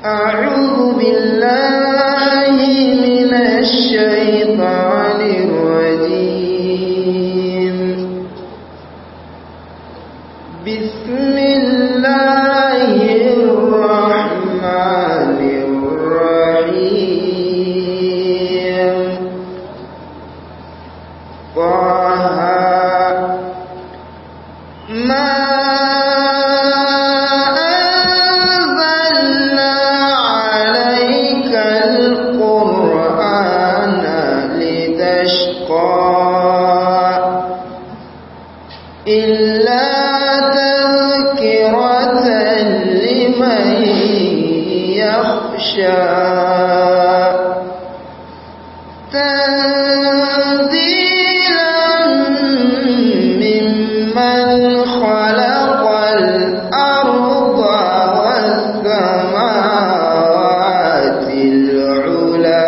أعوذ بالله من الشيطان الرجيم بسم الله الرحمن الرحيم طه ما أنزلنا عليك القرآن لتشقى إلا تذكرة لمن يخشى تنزيلا ممن خلق الأرض والسماوات العلا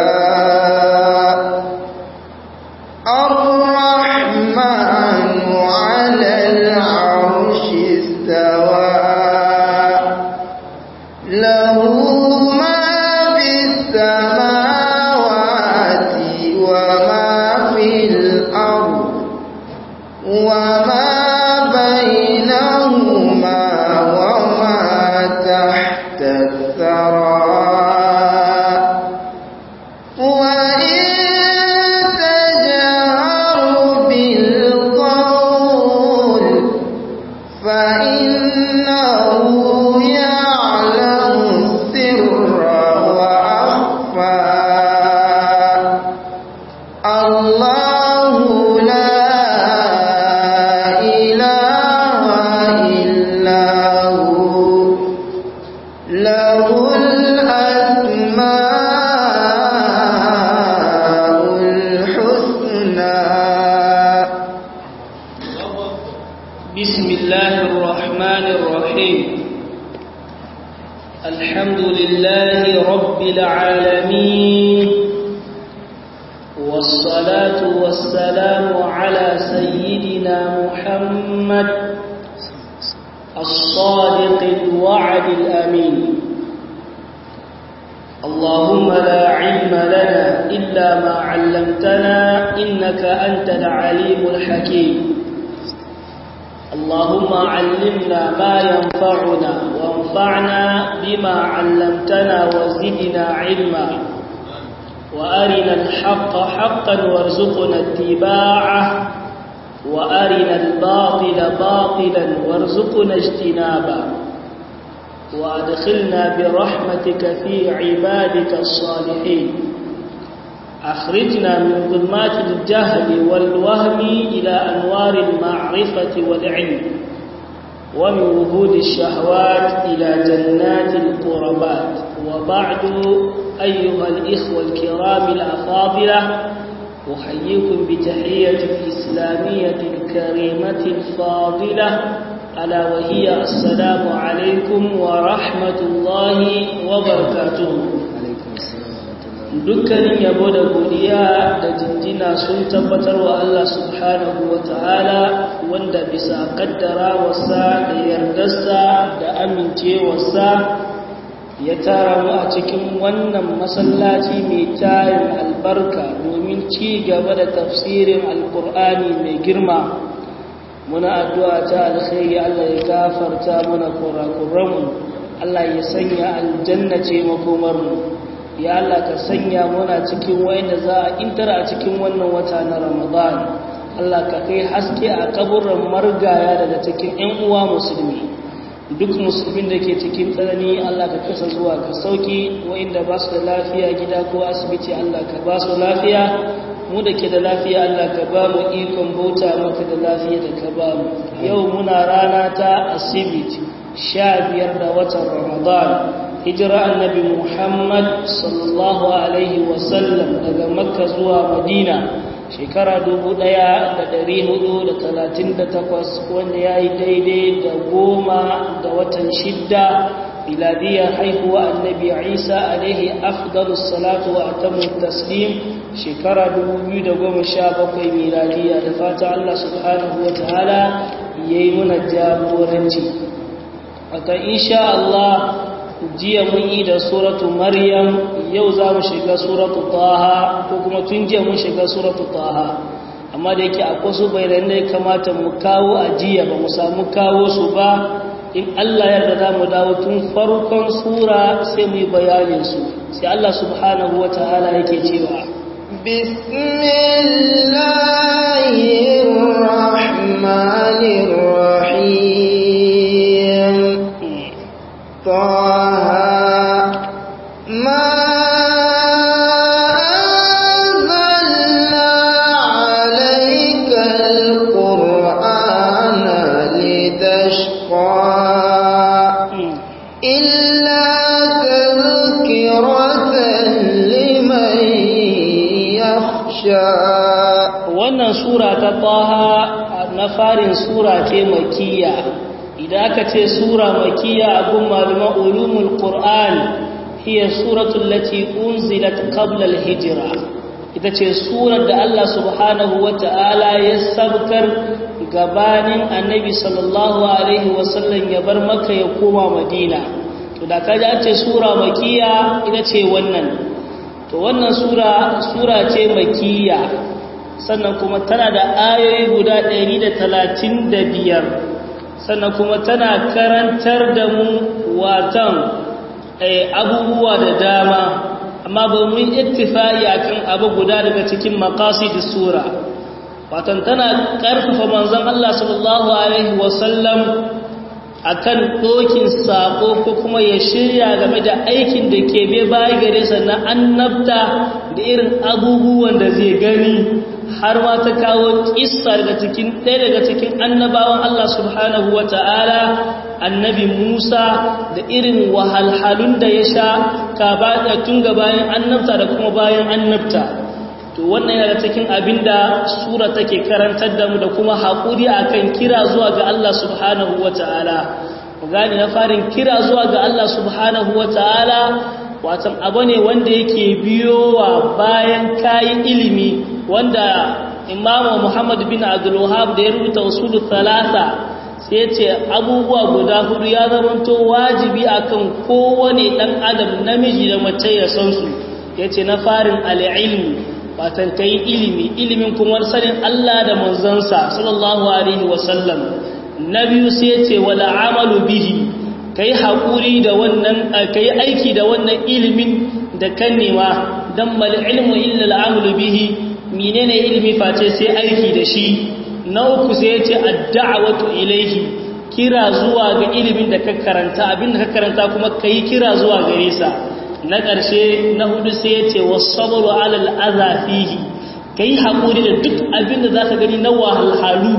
الرحمن على العرش استوى له ما في السماوات وما في الأرض وما بينهما وما تحت الثرى وإن تجهر بالقول فإنه يعلم السر وأخفى الله لا إله إلا هو له الأسماء الحسنى بسم الله الرحمن الرحيم الحمد لله رب العالمين والصلاة والسلام على سيدنا محمد الصادق الوعد الأمين اللهم لا علم لنا إلا ما علمتنا إنك أنت العليم الحكيم اللهم علمنا ما ينفعنا وانفعنا بما علمتنا وزدنا علما وأرنا الحق حقا وارزقنا اتباعه وأرنا الباطل باطلا وارزقنا اجتنابه وأدخلنا برحمتك في عبادك الصالحين أخرجنا من ظلمات الجهل والوهم إلى أنوار المعرفة والعلم ومن وجود الشهوات إلى جنات القربات وبعد أيها الإخوة الكرام الأفاضلة أحييكم بتحية الإسلامية الكريمة الفاضلة ألا وهي السلام عليكم ورحمة الله وبركاته dukkanin yabo da godiya da jinjina sun tabbatar wa Allah subhanahu wa ta'ala wanda bisa kaddara wasa da yardarsa da amincewarsa ya tara mu a cikin wannan masallaci mai tarin albarka domin ci gaba da tafsirin alkur'ani mai girma muna addu'a ta alkhairi Allah ya gafarta mana kurakuranmu Allah ya sanya aljanna ce makomarmu ya Allah ka sanya muna cikin wayanda za a intara a cikin wannan wata na Ramadan Allah ka kai haske a kaburran margaya daga cikin ƴan uwa musulmi duk musulmin da ke cikin tsanani Allah ka kasa zuwa ka sauki wayanda ba su da lafiya gida ko asibiti Allah ka ba su lafiya mu da ke da lafiya Allah ka ba mu ikon bauta maka da lafiya da ka ba mu yau muna rana ta asibiti sha biyar da watan Ramadan hijira annabi Muhammad sallallahu Alaihi wasallam daga makka zuwa madina shekara 1438 wanda ya yi daidai da goma da watan shidda miladiyar haihuwa annabi isa alaihi afdalus salatu wa atamu taslim shekara 2017 miladiya da fata Allah subhanahu wa ta'ala yayi muna jagoranci aka insha Allah jiya mun yi da suratu maryam yau za mu shiga suratu taha ko kuma tun jiya mun shiga suratu taha amma da yake akwai su bayanan da ya kamata mu kawo a jiya ba mu samu kawo su ba in Allah yarda za mu dawo tun farkon sura sai mu yi bayanin su sai Allah subhanahu wa ta'ala yake cewa bismillahir rahmanir rahim طه ما أنزلنا عليك القرآن لتشقى إلا تذكرة لمن يخشى wannan sura ta taha na farin sura ce makiyya idan aka ce sura makiyya abun malaman ulumul qur'an hiya suratul lati unzilat qabla al-hijra ita ce surar da Allah subhanahu wata'ala ya sabkar gabanin annabi sallallahu alaihi wasallam ya bar maka ya koma madina to da kaji an ce sura makiyya ita ce wannan to wannan sura sura ce makiyya sannan kuma tana da ayoyi guda 135 sannan kuma tana karantar da mu watan abubuwa da dama amma ba mun ittifai akan abu guda daga cikin maqasidus sura watan tana karfafa manzon Allah sallallahu alaihi wasallam akan dokin sako ko kuma ya shirya game da aikin da ke bai baya gare sa na annabta da irin abubuwan da zai gani har ma ta kawo kissa daga cikin ɗaya daga cikin annabawan Allah subhanahu wa ta'ala annabi Musa da irin wahalhalun da ya sha ka ba tun ga bayan annabta da kuma bayan annabta to wannan yana cikin abin da sura take karantar da mu da kuma haƙuri akan kira zuwa ga Allah subhanahu wa ta'ala ku gani na farin kira zuwa ga Allah subhanahu wa ta'ala watan abu ne wanda yake biyowa bayan kayi ilimi wanda imamu muhammad bin abdulwahab da ya rubuta usulu talata sai ce abubuwa guda hudu ya zamanto wajibi akan kowane dan adam namiji da mace ya san su yace na farin al'ilmi watan kai ilimi ilimin kuma sanin Allah da manzansa sallallahu alaihi wasallam na biyu sai yace wala amalu bihi kai haƙuri da wannan kai aiki da wannan ilimin da kan nema dan mal ilmu illa al'amalu bihi menene ilimi face sai aiki da shi na uku sai yace ad-da'watu ilayhi kira zuwa ga ilimin da ka karanta abin da ka karanta kuma kai kira zuwa gare sa na ƙarshe na hudu sai yace was-sabru 'ala al-adha fihi kai haƙuri da duk abin da zaka gani na wahalhalu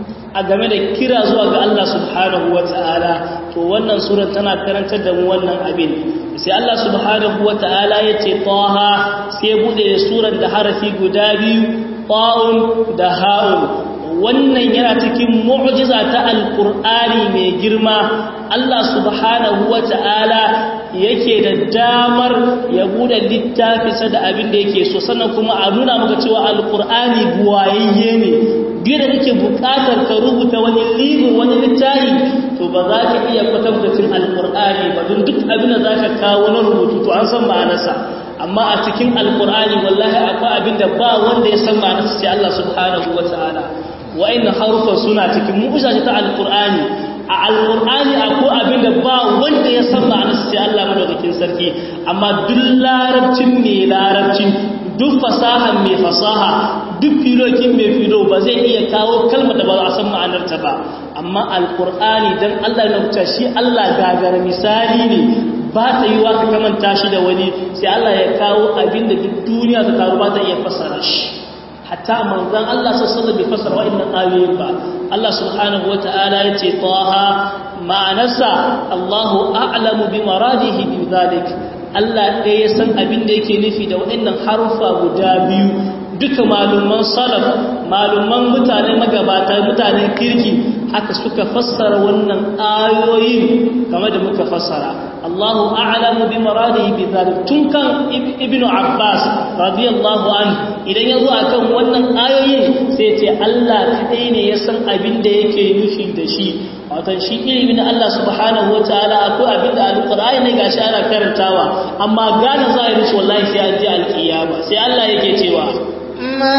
a game da kira zuwa ga Allah subhanahu wata'ala to wannan surar tana karantar da mu wannan abin sai Allah subhanahu wata'ala ya ce taha sai bude surar da harafi guda biyu ta'un da ha'un wannan yana cikin mu'jiza ta alqur'ani mai girma Allah subhanahu wata'ala yake da damar ya bude littafi sa da abin da yake so sannan kuma a nuna maka cewa alqur'ani buwayayye ne biyar da kake bukatar ka rubuta wani libin wani littafi to ba za ka iya kwatankwacin alkur'ani ba don duk abin da za ka kawo na rubutu to an san ma'anarsa amma a cikin alkur'ani wallahi akwai abin da ba wanda ya san ma'anarsa sai Allah subhanahu wa ta'ala wa'annan harufan suna cikin mu'ujiza ta alkur'ani a alkur'ani akwai abin da ba wanda ya san ma'anarsa sai Allah madaukakin sarki amma duk larabcin mai larabcin duk fasahan mai fasaha duk filokin mai filo ba zai iya kawo kalmar da ba a san ma'anarta ba amma alkur'ani dan Allah ya rubuta shi Allah gagara misali ne ba ta yi wa ka kamanta shi da wani sai Allah ya kawo abin da duk duniya ta taru ba ta iya fassara shi hatta manzon Allah sallallahu alaihi fassara wa'annan ayoyin ba Allah subhanahu wata'ala ya ce taha ma'anarsa Allahu a'lamu bi maradihi bi dhalik Allah ɗaya ya san abin da yake nufi da waɗannan harufa guda biyu duka malumman salaf malumman mutane magabata mutanen kirki haka suka fassara wannan ayoyin game da muka fassara Allahu a'lamu bi maradihi bi dhalik tun kan ibn Abbas radiyallahu anhu idan yazo akan wannan ayoyin sai ce Allah kadai ne ya san abin da yake nufi da shi wato shi ilimin Allah subhanahu wataala akwai abin da alqur'ani ne gashi ana karantawa amma gane zahirin shi wallahi sai an ji alkiyama sai Allah yake cewa ma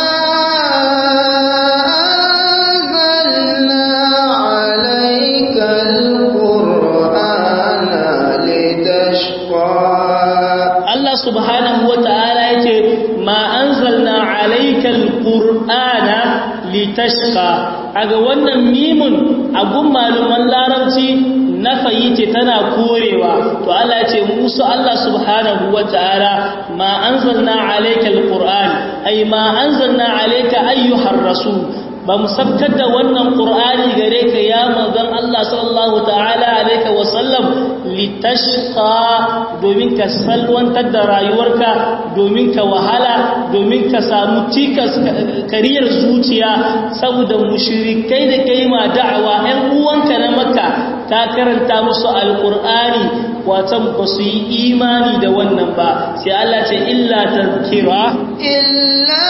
anzalna alayka alqur'ana litashqa Allah subhanahu wataala yace ma anzalna alayka alqur'ana litashqa aga wannan mimun a gun maluman larabci na ce tana korewa to Allah ya ce musu Allah subhanahu wataala ma anzalna alayka alquran ay ma anzalna alayka ayyuhar rasul ba mu sabkar da wannan qur'ani gare ka ya manzon Allah sallallahu ta'ala alayka wa sallam litashqa domin ka salwantar da rayuwarka domin ka wahala domin ka samu tikas kariyar zuciya saboda mushrikai da kai ma da'awa ɗan uwanka na makka ta karanta musu alqur'ani watan ba su yi imani da wannan ba sai Allah ce illa tazkira illa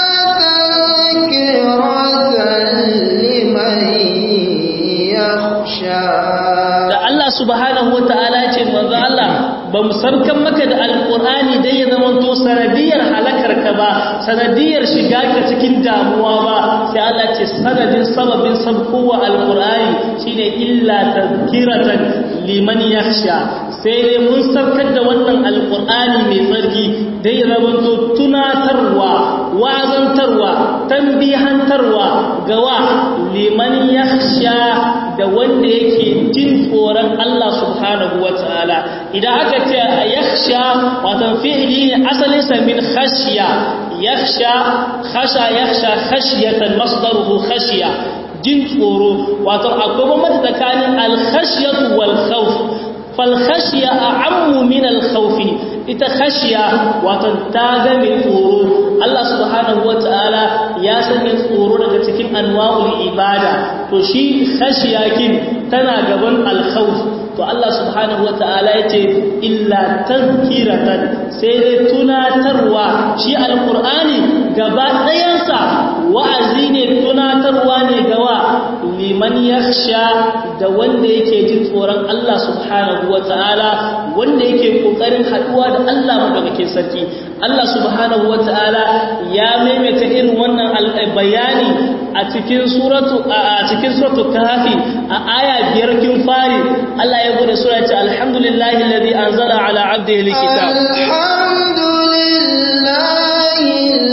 tazkiratan liman yakhsha da Allah subhanahu wataala ce manzo Allah ba mu sarkan maka da alqur'ani dai ya zama to sanadiyar halakar ka ba sanadiyar shiga ka cikin damuwa ba sai Allah ce sanadin sababin sabkowa alqur'ani shine illa tazkiratan liman yakhsha sai dai mun sarkar da wannan alqur'ani mai tsarki dai ya zama to tunatarwa wazantarwa tambihantarwa gawa liman yakhsha da wanda yake jin tsoron Allah subhanahu wataala idan aka ce yakhsha wato fi'li ne asalin sa min khashiya yakhsha khasha yakhsha khashyatan masdaruhu khashiya jin tsoro wato akwai bambanci tsakanin al-khashyatu wal khawf fal khashiya a'ammu min al-khawf ita khashiya wato ta ga mai tsoro Allah subhanahu wataala ya sanya tsoro daga cikin anwa'ul ibada to shi khashiya kin tana gaban al-khawf to Allah subhanahu wata'ala ya ce illa tazkiratan sai dai tunatarwa shi alqur'ani gaba ɗayansa wa'azi ne tunatarwa ne gawa liman yakhsha da wanda yake jin tsoron Allah subhanahu wata'ala wanda yake kokarin haduwa da Allah madaukakin sarki Allah subhanahu wata'ala ya maimaita irin wannan bayani a cikin suratu a cikin suratu kahfi a aya biyar kin fari Allah ya gode sura ce alhamdulillahi alladhi anzala ala abdihi alkitab alhamdulillahi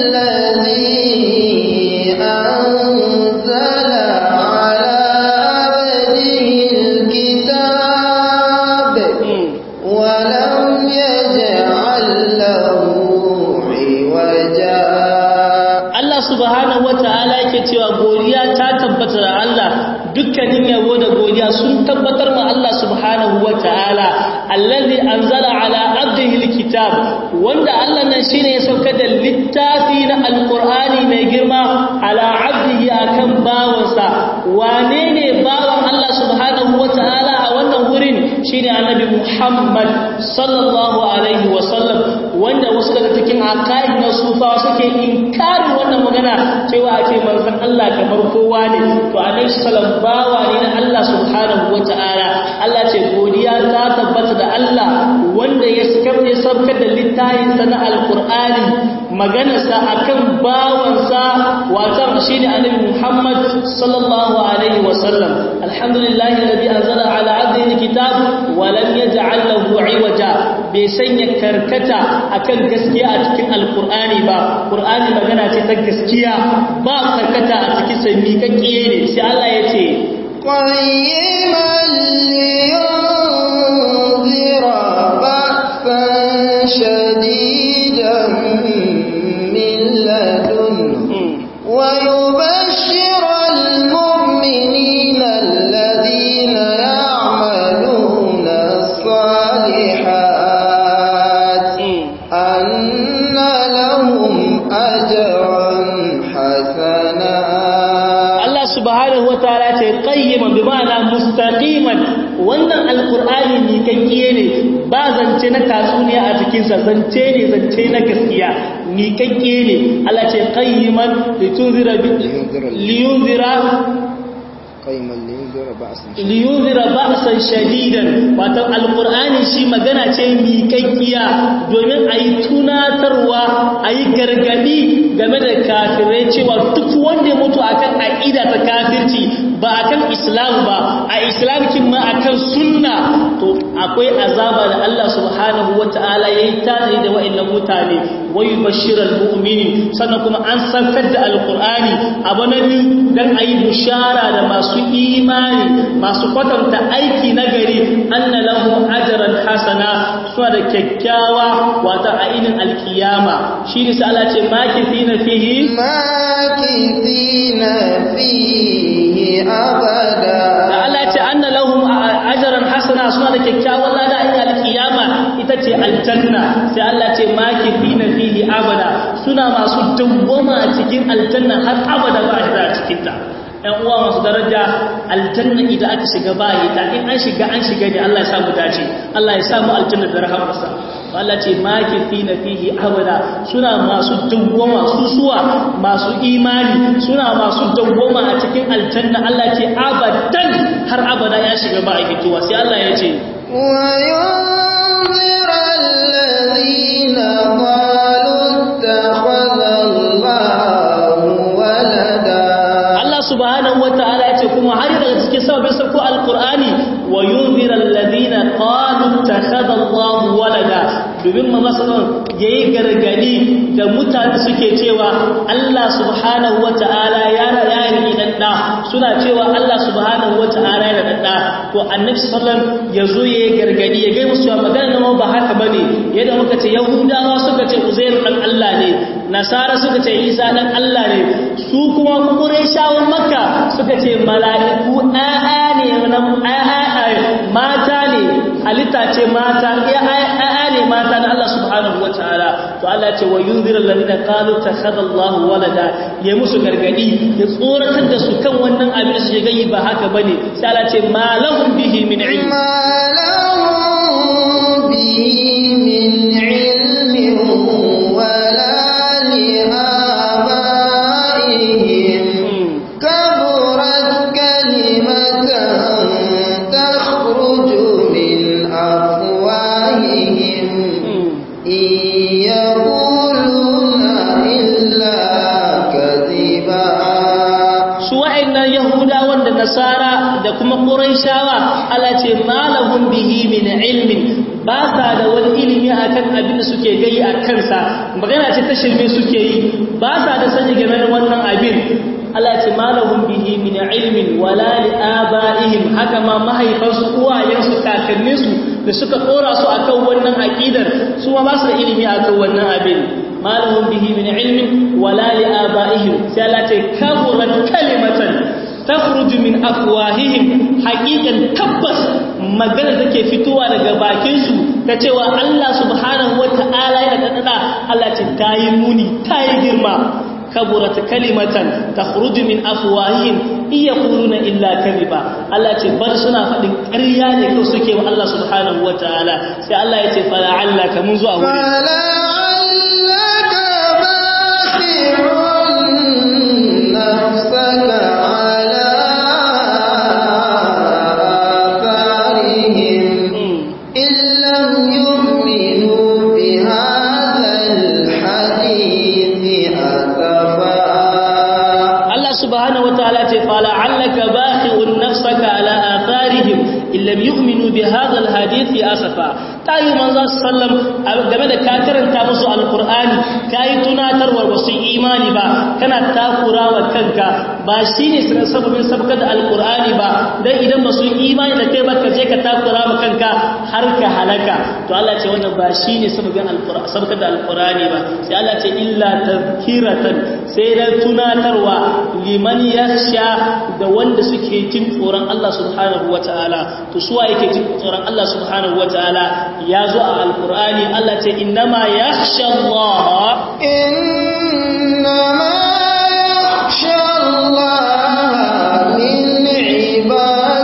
alladhi anzala ala abdihi alkitab wa lam yaj'al lahu iwaja Allah subhanahu wataala yake cewa godiya ta tabbata da Allah dukkanin yabo da godiya sun tabbatar ma Allah subhanahu wataala allazi anzala ala abdihi alkitab wanda Allah nan shine ya sauka da littafi na alqur'ani mai girma ala abdihi akan bawansa wane ne bawan Allah subhanahu wataala a wannan wurin shine annabi Muhammad sallallahu alaihi wasallam wanda wasu daga cikin aqaid na sufa suke inkari wannan magana cewa ake manzon Allah kamar kowa ne to alaihi salam bawa ne na Allah subhanahu wataala Allah ce godiya ta tabbata da Allah wanda ya sabke sabkar da littafin sa na alqur'ani maganarsa akan bawansa watan shine annabi Muhammad sallallahu alaihi wasallam alhamdulillahi alladhi anzala ala abdihi alkitab wa lam yaj'al lahu iwaja bai sanya karkata akan gaskiya a cikin alqur'ani ba qur'ani magana ce ta gaskiya ba karkata a cikin sai miƙaƙƙiye ne sai Allah ya ce قيما لينذر بأسا شديدا من لدنه ويبشر المؤمنين الذين يعملون الصالحات أن لهم أجرا حسنا Allah subhanahu wa ta'ala ce bi ma'ana mustaqiman wannan alqur'ani ni kankiye ne ba zance na tatsuniya a cikin sa zance ne zance na gaskiya ni kankiye ne Allah ce qayyiman litunzira bi liyunzira qayyiman liyunzira ba'san liyunzira ba'san shadidan wato alqur'ani shi magana ce miƙaƙiya domin ayi tunatarwa ayi gargadi game da kafirai cewa duk wanda ya mutu akan aqida ta kafirci ba akan islam ba a islam kin ma akan sunna to akwai azaba da Allah subhanahu wataala yayi tare da wa'annan mutane wai bashiral mu'minin sannan kuma an saukar da alqur'ani abu na biyu dan ayi bushara da masu imani masu kwatanta aiki na gari anna lahu ajran hasana suna da kyakkyawa wata ainin alkiyama shi ne sai Allah ce makithina fihi makithina fihi abada da Allah ce anna lahum ajran hasana suna da kyakkyawan lada a alkiyama ita ce aljanna sai Allah ce makithina fihi abada suna masu dawwama cikin aljanna har abada ba a cikin ta ‘yan uwa masu daraja aljanna idan aka shiga bayi ta in an shiga an shiga ne Allah ya samu dace Allah ya samu aljanna da rahamarsa Allah ce maki fi na fihi abada suna masu dawwama su suwa masu imani suna masu dawwama a cikin aljanna Allah ce abadan har abada ya shiga ba a fitowa sai Allah ya ce وينذر الذين قالوا اتخذ الله ولدا subhanahu wata'ala yace kuma har daga cikin sababin sauko alqur'ani wa yunzira alladhina qalu takhadha Allahu walada domin ma masalan yayi gargadi da mutane suke cewa Allah subhanahu wata'ala ya ya yi dan da suna cewa Allah subhanahu wata'ala ya dan da to annabi sallallahu yazo yayi gargadi ya ga musu magana nan ba haka bane yadda muka ce yahudawa suka ce uzair dan Allah ne nasara suka ce isa dan Allah ne su kuma qurayshawan makka suka ce mala'iku a'a ne nan a'a mata ne halitta ce mata a'a ne mata na Allah subhanahu wataala to Allah ce wa yunzir alladhina qalu takhadha Allahu walada ya musu gargadi ya tsoratar da su kan wannan abin su ga yi ba haka bane sai Allah ce ma lahum bihi min ilm ma lahum bihi min ilmin wala لآبائهم كبرت كلمة تخرج من أفواههم إن يقولون إلا كذبا سواء يهودا وند نصارى da kuma Qurayshawa Allah ce malahum bihi min ilmin ba sa da wani ilimi akan abin da suke gai a kansa magana ce ta shirme suke yi ba sa da sani game da wannan abin Allah ce malahum bihi min ilmin wala li abaihim haka ma mahaifansu uwayensu kakanninsu da suka dora su akan wannan aqidar su ma ba su da ilimi akan wannan abin malahum bihi min ilmin wala li abaihim sai Allah ce kaburat kalimatan takhruju min afwahihim haqiqan tabbas magana take fitowa daga bakin su ta cewa Allah subhanahu wataala yana dada Allah ce tayi muni tayi girma kaburat kalimatan takhruju min afwahihim iyaquluna illa kadhiba Allah ce bar suna fadin ƙarya ne kawai suke wa Allah subhanahu wataala sai Allah ya ce fala allaka mun zuwa wuri lam yu'minu bi hadha alhadith asafa tayi manzo sallam game da ka karanta musu alqur'ani kai tunatarwar wasu imani ba kana takurawa kanka ba shine sababin sabkar da alqur'ani ba dan idan ba su imani da kai ba ka je ka takura ma kanka har ka halaka to Allah ce wannan ba shine sababin alqur'ani sabkar da alqur'ani ba sai Allah ce illa tadhkiratan sai da tunatarwa liman yakhsha da wanda suke jin tsoron Allah subhanahu wataala to suwa yake jin tsoron Allah subhanahu wataala ya zo a alqur'ani Allah ce innama yakhsha Allah innama yakhsha Allah min ibadihi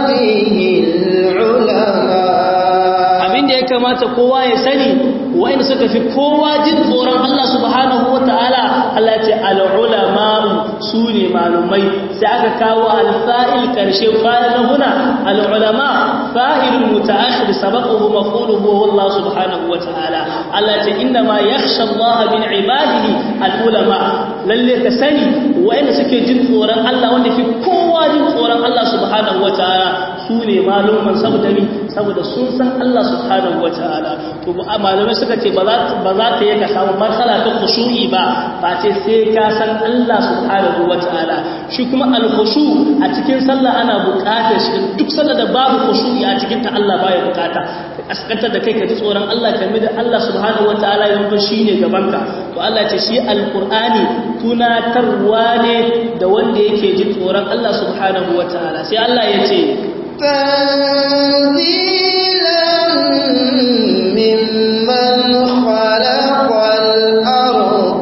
kamata kowa ya sani wa'inda suka fi kowa jin tsoron Allah subhanahu wata'ala Allah ya ce al-ulama su ne malumai sai aka kawo al-fa'il karshe fa'il na huna al-ulama fa'ilun muta'akhir sabaquhu maf'uluhu Allah subhanahu wata'ala Allah ya ce inna ma yakhsha Allah min ibadihi al-ulama lalle ka sani wa'inda suke jin tsoron Allah wanda fi kowa jin tsoron Allah subhanahu wata'ala su ne maluman saboda ni saboda sun san Allah subhanahu wata'ala to malamai suka ce ba za ta yi ka samu matsala ta khushu'i ba ba ce sai ka san Allah subhanahu wata'ala shi kuma al-khushu a cikin sallah ana buƙatar shi duk sallah da babu khushu'i a cikin ta Allah baya buƙata ka kaskantar da kai ka ji tsoron Allah ka da Allah subhanahu wata'ala ya zama shine gabanka to Allah ce shi al-Qur'ani tunatarwa ne da wanda yake ji tsoron Allah subhanahu wata'ala sai Allah ya ce تنزيلا ممن خلق الأرض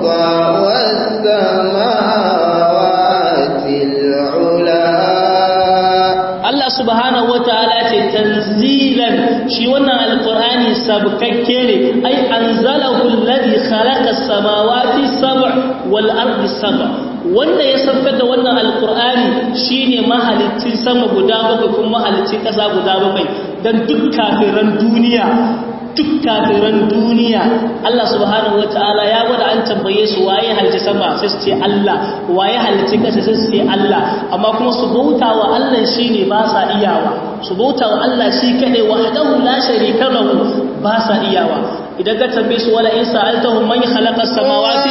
والسماوات العلا Allah subhanahu wataala ce tanzilan shi wannan alqur'ani sabkakke ne ai anzalahu alladhi khalaqa as-samawati sab' wal ardi sab' wanda ya saukar da wannan alqur'ani shine mahalicin sama guda bakwai kuma mahalicin kasa guda bakwai dan duk kafiran duniya duk kafiran duniya Allah subhanahu wataala ya gwada an tambaye su waye halitta sama sai su ce Allah waye halitta kasa sai su ce Allah amma kuma su bauta wa Allah shine ba sa iyawa su bauta wa Allah shi kadai wahdahu la sharika lahu ba sa iyawa idan ka tambaye su wala in sa'altahum man khalaqa as-samawati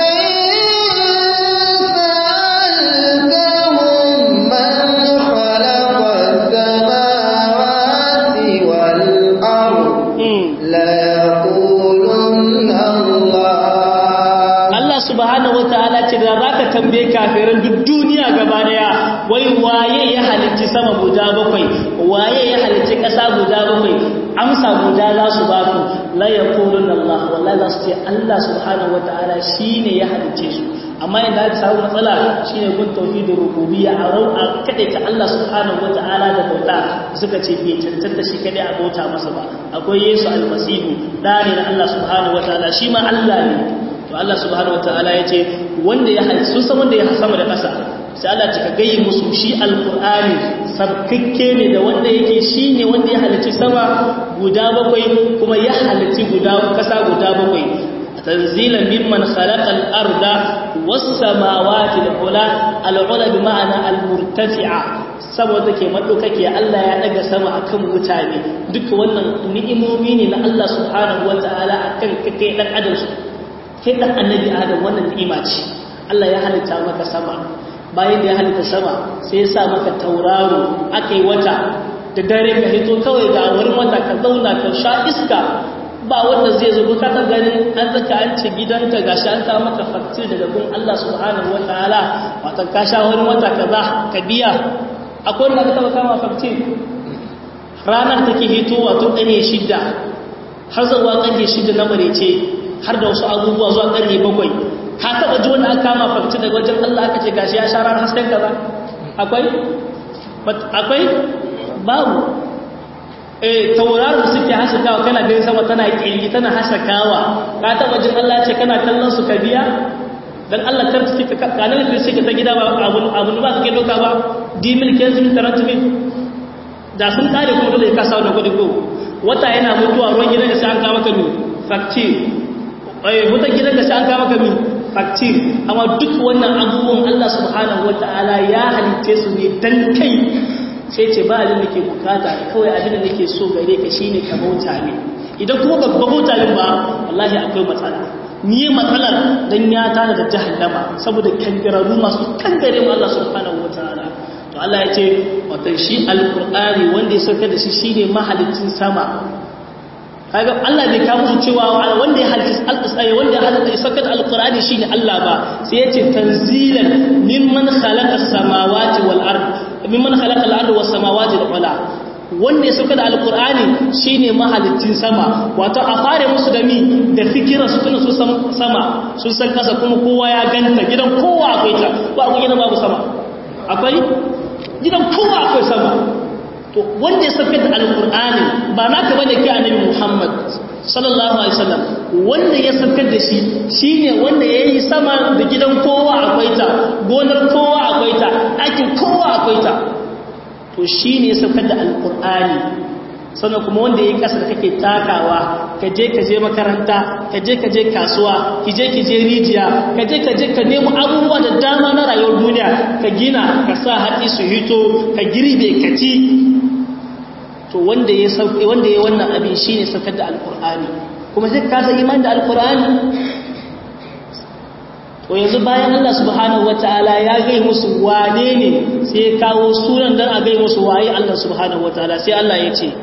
subhanahu wataala ce da zaka tambaye kafiran duk duniya gaba daya wai waye ya halicci sama guda bakwai waye ya halicci kasa guda bakwai amsa guda za su ba ku la yaqulun Allah wallahi za su ce Allah subhanahu wataala shine ya halicce su amma inda aka samu matsala shine gun tauhidin rububiyya a rau a kade ta Allah subhanahu wataala da bauta suka ce bai cancanta shi kadai a bauta masa ba akwai Yesu almasihu da ne na Allah subhanahu wataala shi ma Allah ne to Allah subhanahu wataala yace wanda ya halitta sun san wanda ya sama da ƙasa sai Allah ta gayi musu shi alqur'ani sabkakke ne da wanda yake shine wanda ya halitta sama guda bakwai kuma ya halitta guda ƙasa guda bakwai tanzilan mimman khalaqa al-arda was-samawati al-ula al-ula bi ma'ana al-murtafi'a saboda ke madukake Allah ya daga sama akan mutane duka wannan ni'imomi ne na Allah subhanahu wataala akan kake dan adam kai dan annabi adam wannan ni'ima ce Allah ya halitta maka sama bayan da ya halitta sama sai ya sa maka tauraro akai wata da dare ka hito kawai ga wurin wata ka zauna ka sha iska ba wanda zai zo ka ta ganin an zaka an ce gidanka gashi an kawo maka faktir daga gun Allah subhanahu wataala wata ka sha wurin wata kaza ka biya akwai wanda ka taba kama faktir ranar take hitowa tun ɗane shidda har zuwa ƙarfe shidda na marece har da wasu abubuwa zuwa ƙarfe bakwai ka taɓa ji wanda aka kama fakci daga wajen Allah aka ce gashi ya sha ranar hasken kaza akwai akwai babu eh tauraron da suke hasakawa kana ganin sama tana kirgi tana hasakawa ka taɓa jin Allah ce kana kallon su ka biya dan Allah kar su ka kanan da suke ta gida ba abun abun ba kake doka ba dimil kezin taratbi da sun kare kuma dole ka sauna kudi ko wata yana mutuwa ruwan gidan da sai an kawo maka mi fakci eh wutar gidan da sai an kawo maka mi fakci amma duk wannan abubuwan Allah subhanahu wataala ya halitte su ne dan kai sai ce ba abin da ke bukata kawai abin da nake so gare ka shine ka bauta ne idan kuma ba bauta ne ba wallahi akwai matsala ni matsalar dan ya tana da jahannama saboda kangararru masu kangare mu Allah subhanahu wataala to Allah ya ce wato shi alqur'ani wanda ya sauka da shi shine mahalicin sama kaga Allah bai kawo musu cewa wanda ya halitta alqur'ani wanda ya halitta sauka da alqur'ani shine Allah ba sai ya ce tanzilan mimman khalaqa as-samawati wal ard mimman khalaqa al-ard was samawati wal ard wanda ya sauka da alqur'ani shine mahalicin sama wato a fare musu da mi da fikira su tuna su sama sun san kasa kuma kowa ya ganta gidan kowa akwai ta ba akwai gidan babu sama akwai gidan kowa akwai sama to wanda ya sauka da alqur'ani ba naka bane kai annabi Muhammad sallallahu alaihi wasallam wanda ya saukar da shi shine wanda yayi sama da gidan kowa akwai ta gonar kowa akwai ta aikin kowa akwai ta to shine ya saukar da alqur'ani sannan kuma wanda yayi kasa da kake takawa ka je ka je makaranta ka je ka je kasuwa ki je ki je rijiya ka je ka je ka nemo abubuwa da dama na rayuwar duniya ka gina ka sa hatsi su hito ka girbe ka ci to wanda ya sauke wanda ya wannan abin shine saukar da alqur'ani kuma sai ka san imani da alqur'ani to yanzu bayan Allah subhanahu wataala ya gai musu wane ne sai ya kawo sunan dan a gai musu waye Allah subhanahu wataala sai Allah ya ce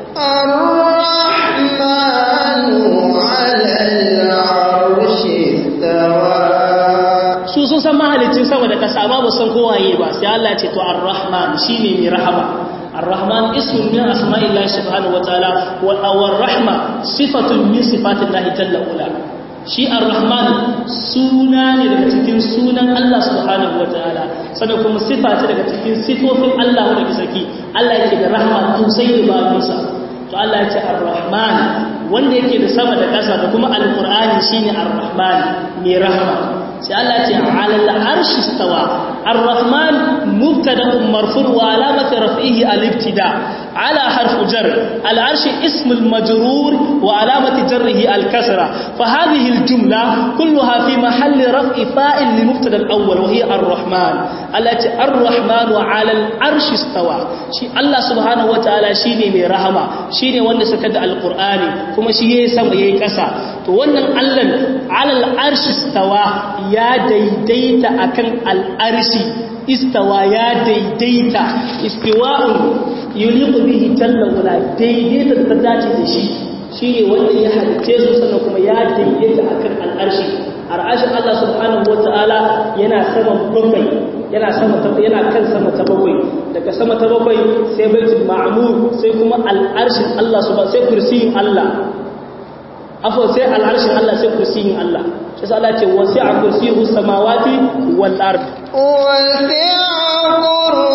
الرحمن على العرش استوى su sun san mahalicin sama da kasa ba san kowaye ba sai Allah ya ce to ar-rahman shine mai rahama ar-rahman ismun min asma'illahi subhanahu wataala wa ar-rahma sifatun min sifatillahi jalla ula shi ar-rahman suna ne daga cikin sunan Allah subhanahu wataala sannan kuma sifa ce daga cikin sifofin Allah wanda ke saki Allah yake da rahma sosai da babinsa to Allah ya ce ar-rahman wanda yake da sama da ƙasa da kuma al-qur'ani shine ar-rahman mai rahma sai Allah ce alal arshi stawa ar-rahman mubtada'un marfu' wa alamatu raf'ihi al-ibtida ala harf jar al-arshi ism al-majrur wa alamatu jarrihi al-kasra fa hadhihi al-jumla kulluha fi mahall raf'i fa'il li mubtada al-awwal wa hiya ar-rahman allati ar-rahman wa ala al-arshi stawa shi Allah subhanahu wa ta'ala shine mai rahama shine wanda saka da al-qur'ani kuma shi yayi sama yayi kasa to wannan Allah ala al-arshi stawa ya daidaita akan al'arshi istawa ya daidaita istiwa'un yuliqu bihi jalla wala daidaita da ta dace da shi shine wanda ya halice su sannan kuma ya daidaita akan al'arshi ar'ashin Allah subhanahu wata'ala yana sama bakwai yana sama ta yana kan sama ta bakwai daga sama ta bakwai sai baitul ma'mur sai kuma al'arshin Allah subhanahu sai kursiyin Allah afo sai al'arshin Allah sai kursiyin Allah shi sa Allah ce wasi'a kursiyuhu samawati wal ard وسع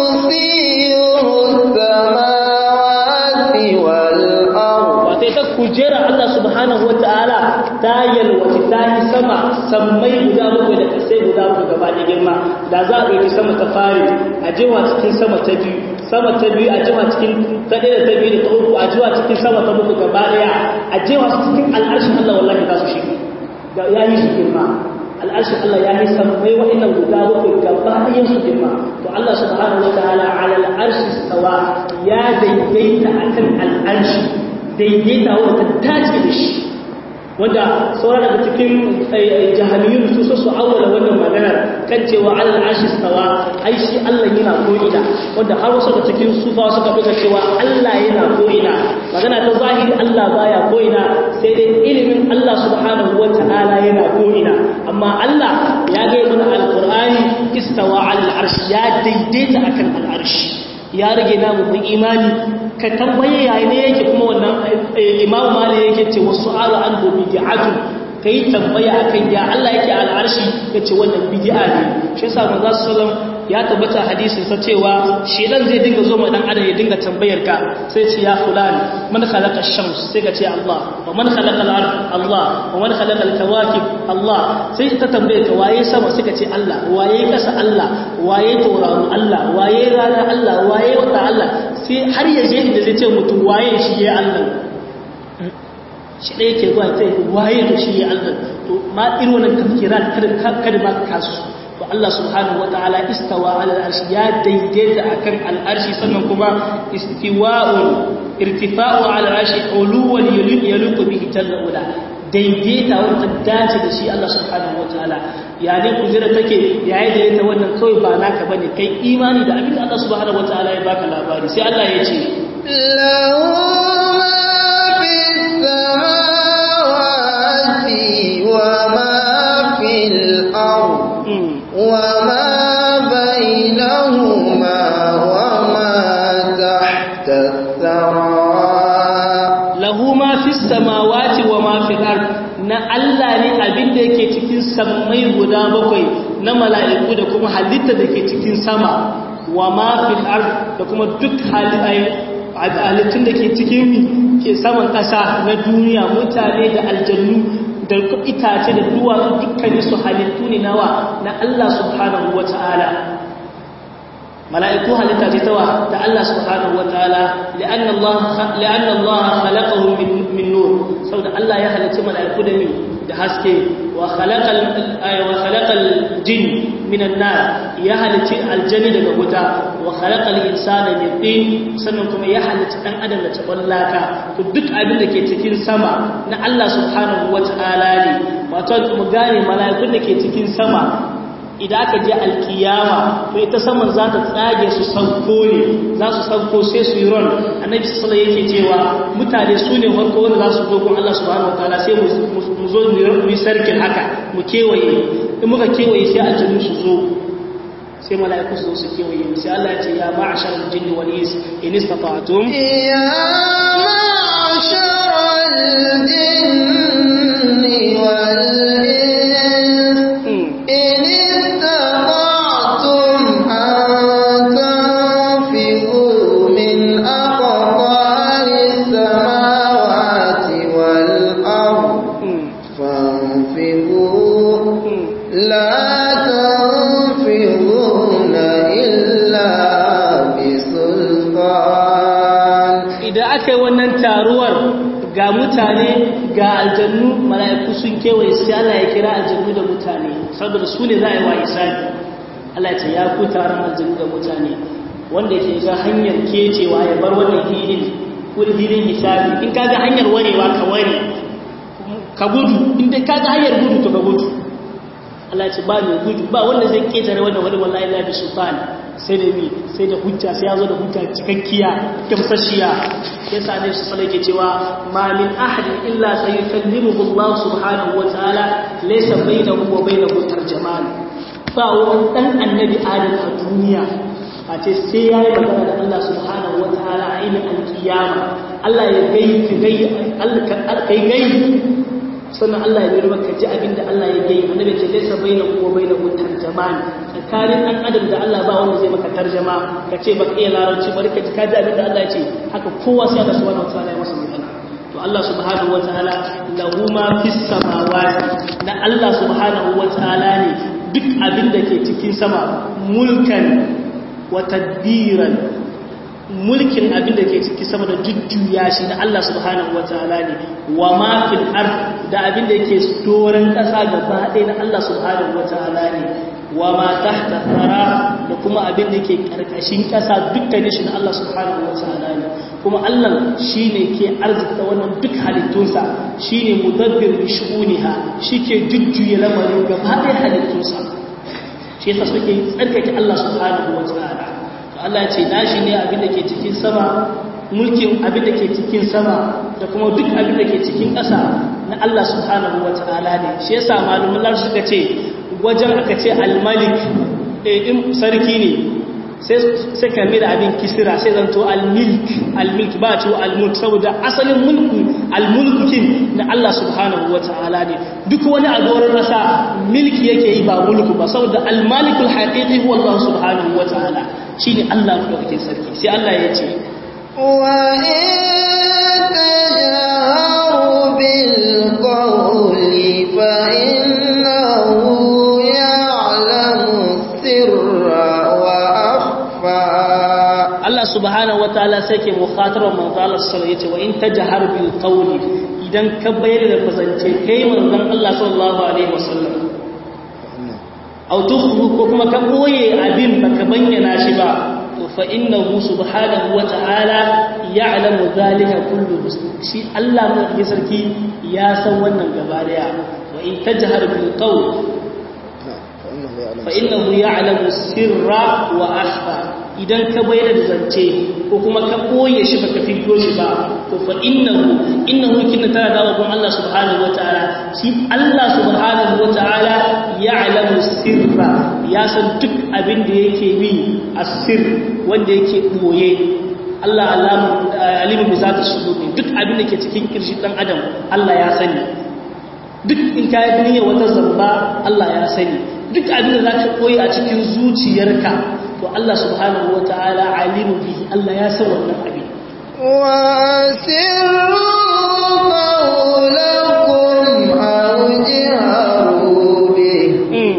كرسيه السماوات والأرض wata ita kujera Allah subhanahu wata'ala ta yalwace ta yi sama sammai guda bakwai da kasai guda bakwai gaba da girma da za a ɗauki sama ta fari a jewa cikin sama ta biyu sama ta biyu a jewa cikin ta ɗaya da ta biyu da ta uku a jewa cikin sama ta bakwai gaba ɗaya a jewa su cikin al'arshin Allah wallahi za su shiga ya yi su girma al'arshin Allah ya yi sammai wa'annan guda bakwai gaba ɗayan su girma to Allah subhanahu wata'ala ala al'arshi stawa ya daidaita akan al'arshi daidaita wanda ta dace da shi wanda sauran daga cikin jahamiyun su so su awwala wannan maganar kan cewa alal arshi stawa ai shi Allah yana ko'ina wanda har wasu daga cikin sufa suka buga cewa Allah yana ko'ina magana ta zahiri Allah baya ko'ina sai dai ilimin Allah subhanahu wata'ala yana ko'ina amma Allah ya ga mana alqur'ani istawa alal arshi ya daidaita akan al arshi ya rage namu mun imani ka tambaye yayi ne yake kuma wannan imam malik yake ce wasu ala an do bid'atu kai tambaya akan ya Allah yake al'arshi yace wannan bid'a ne shi yasa manzo sallallahu ya tabbata hadisin sa cewa shedan zai dinga zo mai dan adam ya dinga tambayar ka sai ce ya fulan man khalaqa ash-shams sai ka ce Allah wa man khalaqa al-ard Allah wa man khalaqa al-kawakib Allah sai ta tambaye ka waye sama sai ka ce Allah waye kasa Allah waye tauraro Allah waye rana Allah waye wata Allah sai har ya je inda zai ce mutum waye shi ya Allah shi ɗaya ke zuwa sai waye to shi ya Allah to ma irin wannan tafkirat kada kada ba ka kasu to Allah subhanahu wataala istawa ala al-arshi ya daidaita akan al-arshi sannan kuma istiwa'un irtifa'u ala al-arshi uluwan yaluqu bihi jalla ula daidaita wanda dace da shi Allah subhanahu wataala ya ne kujira take yayi da yata wannan kawai ba naka bane kai imani da abin da Allah subhanahu wataala ya baka labari sai Allah ya ce له ما في السماوات وما في الأرض وما بينهما وما تحت الثرى lahu ma fi samawati wa ma fil ard na Allah ne abin da yake cikin sammai guda bakwai na mala'iku da kuma halitta da ke cikin sama wa ma fil ard da kuma duk halittai halittun da ke cikin mi ke saman ƙasa na duniya mutane da aljannu da itace da duwatsu dukkanin su halittu ne nawa na Allah subhanahu wata'ala mala'iku halitta ce tawa da Allah subhanahu wata'ala li'anna Allah li'anna Allah khalaqahum min min nur saboda Allah ya halicci mala'iku da mi da haske wa khalaqal wa khalaqal jin min an-nar ya halicci aljani daga wuta wa khalaqal insana min tin sannan kuma ya halicci dan adam da taballaka to duk abin da ke cikin sama na Allah subhanahu wata'ala ne wato mu gane mala'ikun da ke cikin sama idan aka je alkiyama to ita saman za ta tsage su sauko ne za su sauko sai su yi ron annabi sallallahu yake cewa mutane su ne farko wanda za su dogon Allah subhanahu wataala sai mu zo mu yi sarkin haka mu kewaye in muka kewaye sai aljannu su zo sai mala'iku su zo su kewaye mu sai Allah ya ce ya ma'ashar jinni wal ins in istata'tum ya ma'ashar al-jinni wal ga mutane ga aljannu mala'iku sun kewaye sai Allah ya kira aljannu da mutane saboda su ne za a yi wa isabi Allah ce ya ku taron aljannu da mutane wanda ke ga hanyar kecewa ya bar wannan hilin kuri hilin hisabi in ka ga hanyar warewa ka ware ka gudu inda ka ga hanyar gudu to ka gudu Allah ce ba mai gudu ba wanda zai ketare wannan wani wallahi la bi sultan sai da mi sai da hujja sai ya zo da hujja cikakkiya gamsashiya yasa ne su sallai ke cewa ma min ahadin illa sayukallimuhu Allah subhanahu wa ta'ala laysa bainahu wa bainahu tarjaman ba wani dan annabi adam a duniya a ce sai ya yi magana da Allah subhanahu wa ta'ala a ilmin alkiyama Allah ya gai ka gai Allah kai gai sannan Allah ya nuna maka ji abinda Allah ya gai annabi ce laysa bainahu wa bainahu tarjaman tsakanin ɗan adam da Allah ba wanda zai maka tarjama ka ce ba iya larabci bari ka ji ka ji abin da Allah ya ce haka kowa sai Allah subhanahu wa ta'ala ya masa magana to Allah subhanahu wa ta'ala lahu ma fis samawati na Allah subhanahu wa ta'ala ne duk abin da ke cikin sama mulkan wa tadbiran mulkin abin da ke ciki sama da jujjuya shi na Allah subhanahu wa ta'ala ne wa ma fil ard da abin da yake doran kasa gaba ɗaya na Allah subhanahu wa ta'ala ne wa ma tahta thara da kuma abin da ke karkashin kasa dukkanin shi na Allah subhanahu wa ta'ala ne kuma Allah shine ke arzikta wannan duk halittunsa shine mudabbir bi shu'uniha shike jujjuya lamarin gaba ɗaya halittunsa shi yasa suke tsarkake Allah subhanahu wa ta'ala to Allah ya ce nashi ne abin da ke cikin sama mulkin abin da ke cikin sama da kuma duk abin da ke cikin ƙasa na Allah subhanahu wa ta'ala ne shi yasa malamin Allah suka ce wajen aka ce al-malik in sarki ne sai ka da abin kisira sai zanto al-milk al-milk ba ce al-mulk saboda asalin mulku al-mulkukin na Allah subhanahu wa ta'ala ne duk wani a doron rasa milki yake yi ba mulku ba saboda al-malikul haqiqi huwa Allah subhanahu wa ta'ala shine Allah madaukakin sarki sai Allah ya ce wa in tajharu bil qawli fa innahu ya'lamu sirra Allah subhanahu wataala sai ke mukhatarar manzo Allah sallallahu alaihi wa in tajhar bil qawli idan ka bayar da bazance kai manzon Allah sallallahu alaihi wasallam aw tukhfu ko kuma ka boye abin baka bayyana shi ba to fa innahu subhanahu wataala ya'lamu dhalika kullu shi Allah mai sarki ya san wannan gaba daya wa in tajhar bil qawl fa innahu ya'lamu sirra wa akhfa idan ka bayar da zance ko kuma ka koye shi baka fito shi ba to fa innahu innahu kinna tana dawo gun Allah subhanahu wataala shi Allah subhanahu wataala ya'lamu sirra ya san duk abin da yake bi asir wanda yake boye Allah alimu bi zata sudur duk abin da ke cikin kirshi dan adam Allah ya sani duk in ka yi niyyar wata zamba Allah ya sani duk abin da zaka koyi a cikin zuciyarka to Allah subhanahu wa ta'ala alimu bihi Allah ya san wannan abin وأسروا قولكم أو جهروا به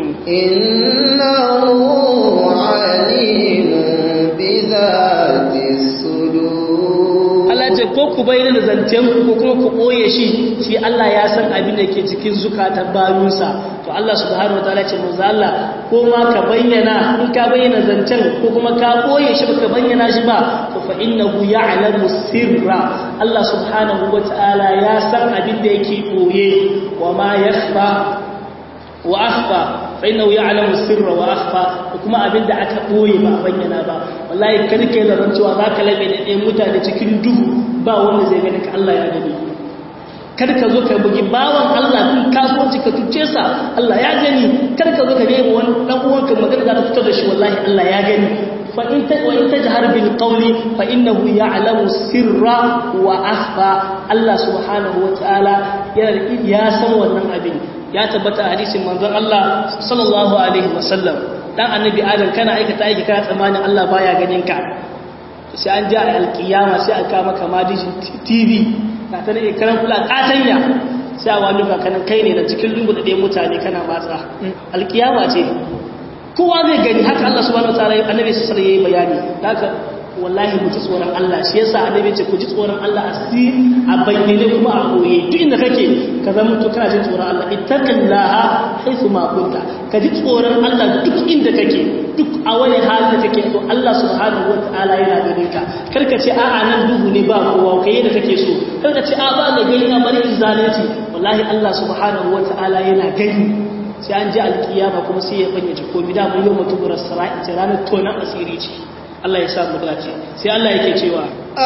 إنه عليم بذات الصدور Allah ce ko ku bayyana da zancen ku ko kuma ku ɓoye shi shi Allah ya san abin da ke cikin zukatan bayunsa to Allah subhanahu wataala ce manzo Allah ko ma ka bayyana in ka bayyana zancen ko kuma ka ɓoye shi baka bayyana shi ba to fa innahu ya'lamu sirra Allah subhanahu wataala ya san abin da yake ɓoye wa ma yakhfa wa akhfa fa innahu ya'lamu sirra wa akhfa kuma abinda aka boye ba bayyana ba wallahi kada kai da rancewa zaka labe da ɗayan mutane cikin duhu ba wanda zai gani ka Allah ya gani kada ka zo ka bugi bawan Allah kun kasuwanci ka tuce sa Allah ya gani kada ka zo ka nemi wani dan uwanka magana za ta fitar da shi wallahi Allah ya gani fa in ta wa in tajhar bil qawli fa innahu ya'lamu sirra wa akhfa Allah subhanahu wa ta'ala ya san wannan abin ya tabbata a hadisin manzon Allah sallallahu alaihi wasallam dan annabi adam kana aikata aiki kana tsammanin Allah baya ganin ka sai an ja alkiyama sai aka maka madijin TV na ta ne karan kula katanya sai a wani kanan kai ne da cikin lungu da ɗaya mutane kana matsa alkiyama ce kowa zai gani haka Allah subhanahu wataala annabi sallallahu alaihi yayi bayani haka wallahi mu ji tsoron Allah shi yasa annabi ce ku ji tsoron Allah a sirri a bayyane kuma a koye duk inda kake ka zama to kana jin tsoron Allah ittaqillaha haythu ma kunta ka ji tsoron Allah duk inda kake duk a wani hali da kake to Allah subhanahu wataala yana ganin ka kar ka ce a'a nan duhu ne ba kowa kai yadda kake so kar ka ce a ba da gani na bari in zalunci wallahi Allah subhanahu wataala yana gani sai an ji alkiyama kuma sai ya fayyace komai da mun yau mutuburar sara'i ranar tonan asiri ce Allah ya sa mu dace sai Allah yake cewa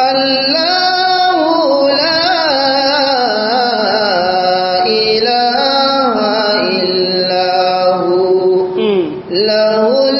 Allahu la ilaha illa hu lahul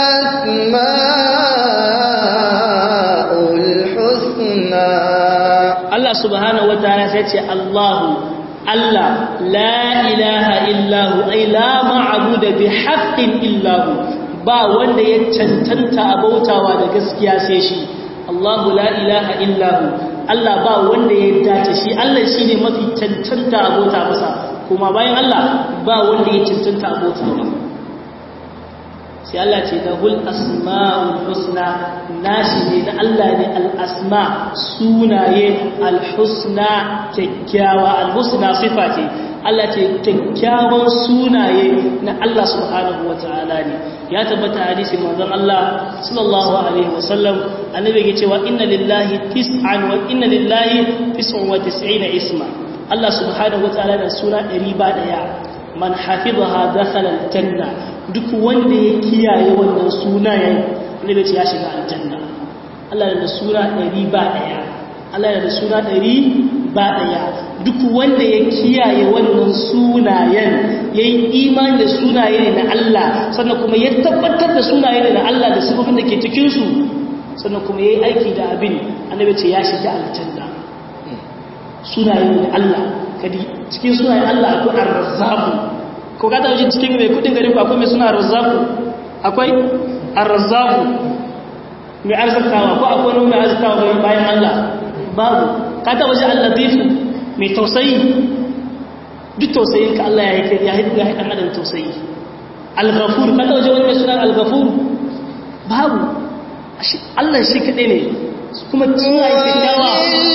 asmaul husna Allah subhanahu wataala sai ce Allahu Allah la ilaha illahu ay la ma'budu bi haqqin illahu ba wanda ya cancanta a bautawa da gaskiya sai shi Allahu la ilaha illahu Allah ba wanda ya dace shi Allah shine mafi cancanta a bauta masa kuma bayan Allah ba wanda ya cancanta a bauta ba sai Allah ce lahul asma'ul husna nashi ne na Allah ne al-asma sunaye al-husna kyakkyawa al-husna sifa ce Allah ce kyakkyawan sunaye na Allah subhanahu wa ta'ala ne ya tabbata hadisi manzon Allah sallallahu alaihi wasallam annabi yake cewa inna lillahi tis'an wa inna lillahi tis'un wa tis'ina isma Allah subhanahu wa ta'ala da suna 100 ba daya man hafizaha dakhala aljanna duk wanda ya kiyaye wannan sunayen annabi ce ya shiga aljanna Allah da suna 100 ba daya Allah da suna 100 ba daya duk wanda ya kiyaye wannan sunayen ya yi imani da sunaye ne na Allah sannan kuma ya tabbatar da sunaye ne na Allah da sifofin da ke cikinsu sannan kuma ya yi aiki da abin annabi ce ya shiga aljanna sunaye ne na Allah kadi cikin sunayen Allah akwai ar-razzaqu ko ka taɓa jin cikin mai kudin garin akwai mai suna ar-razzaqu akwai ar-razzaqu mai arzikawa ko akwai wani mai arzikawa bayan Allah babu ka taɓa ji al-latifu mai tausayi duk tausayin ka Allah ya yi ya yi ya dan adam tausayi al-ghafur ka taɓa ji wani mai suna al-ghafur babu Allah shi kaɗai ne kuma suna yi kyakkyawa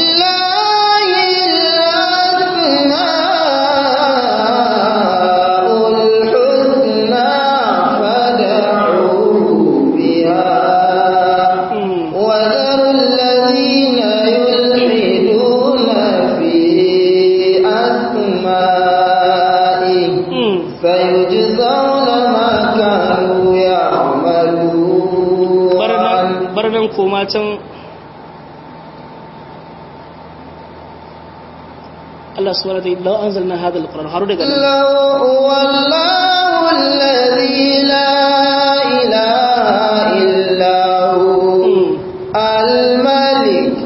koma can Allah subhanahu wa ta'ala law anzalna hadha alquran haru daga law wallahu alladhi la ilaha illa hu al-malik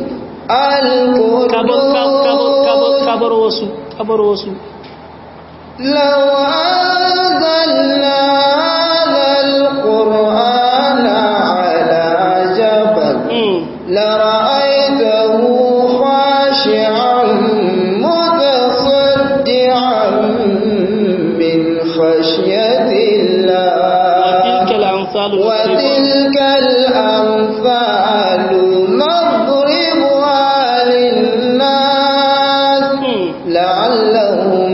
al-qudus kabar wasu kabar wasu law anzalna hadha alquran لرأيته لعلهم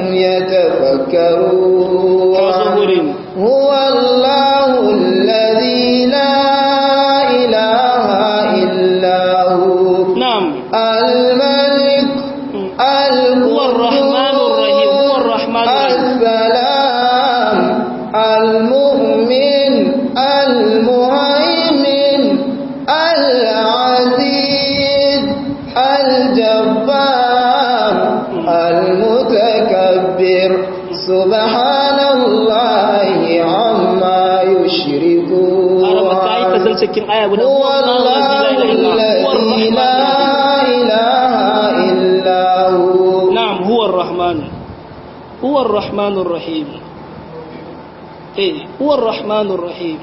يتفكرون وزبر هو الله الذي لا إله إلا هو نعم الملك هو الرحمن الرحيم هو الرحمن الرحيم السلام المؤمن المهيمن العزيز الجبار المتكبر سبحان الله عما يشركون araba ta yi kasar cikin aya guda هو الله الذي لا إله إلا هو نعم هو الرحمن هو الرحمن الرحيم إيه هو الرحمن الرحيم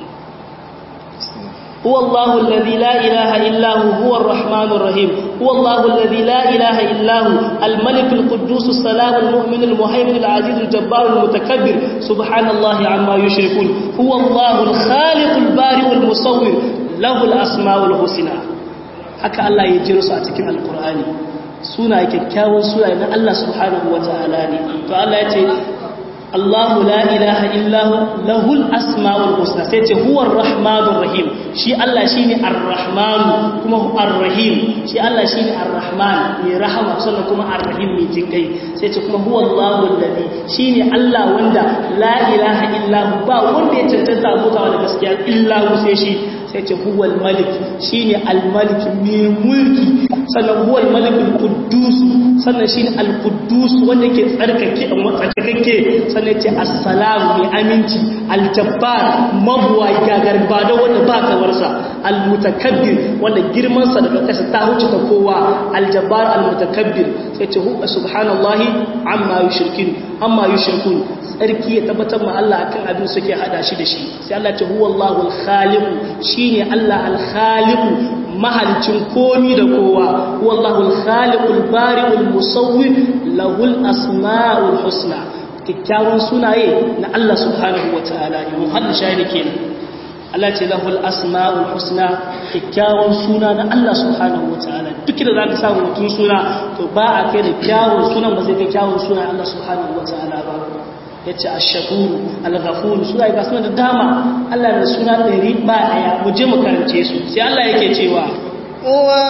هو الله الذي لا إله إلا هو هو الرحمن الرحيم هو الله الذي لا إله إلا هو الملك القدوس السلام المؤمن المهيمن العزيز الجبار المتكبر سبحان الله عما يشركون هو الله الخالق البارئ المصور له الأسماء الحسنى haka Allah ya jiro su a cikin alkur'ani suna kyakkyawan suna na Allah subhanahu wa ta'ala ne to Allah ya ce Allahu la ilaha illahu lahul asma'ul husna sai ce huwar rahmanur rahim shi Allah shine ar-rahman kuma ar-rahim shi Allah shine ar-rahman mai rahama sannan kuma ar-rahim mai jinkai sai ce kuma huwa Allahu alladhi shine Allah wanda la ilaha illahu ba wanda ya cancanta abutawa da gaskiya illahu sai shi sai ce huwal malik shine al-malik mai mulki sannan huwal malik al-quddus sannan shine al-quddus wanda ke tsarkake tsarkake sannan ce assalam mai aminci aljabbar mabuwa gagar ba da wanda ba kawarsa almutakabbir wanda girmansa daga kasa ta huce ta kowa aljabbar almutakabbir sai ce hu subhanallahi amma yushrikin amma yushrikun tsarki ya tabbatar ma Allah akan abin suke hada shi da shi sai Allah ce huwallahu alkhaliq shine Allah alkhaliq mahalicin komi da kowa wallahu alkhaliqul bari'ul musawwir lahul asmaul husna kyakkyawan sunaye na Allah subhanahu wa ta'ala ne muhallin shahidi kenan Allah ce lahul asma'ul husna kyakkyawan suna na Allah subhanahu wa ta'ala duk da zaka samu mutum suna to ba a kai da kyawun sunan ba zai kai kyawun suna Allah subhanahu wa ta'ala ba yace ash-shakur al-ghafur suna ga suna da dama Allah da suna ɗari ba daya mu je mu karance su sai Allah yake cewa wa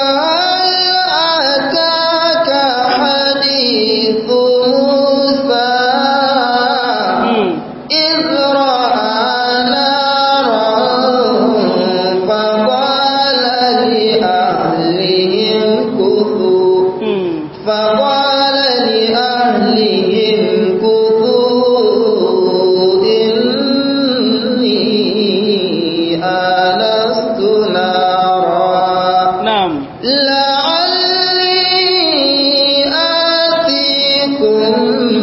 ataka hadithu Musa إذ رأى نارا فقال لأهلهم كثوا فقال لأهلهم كثوا إني آنست نارا na'am لعلي آتيكم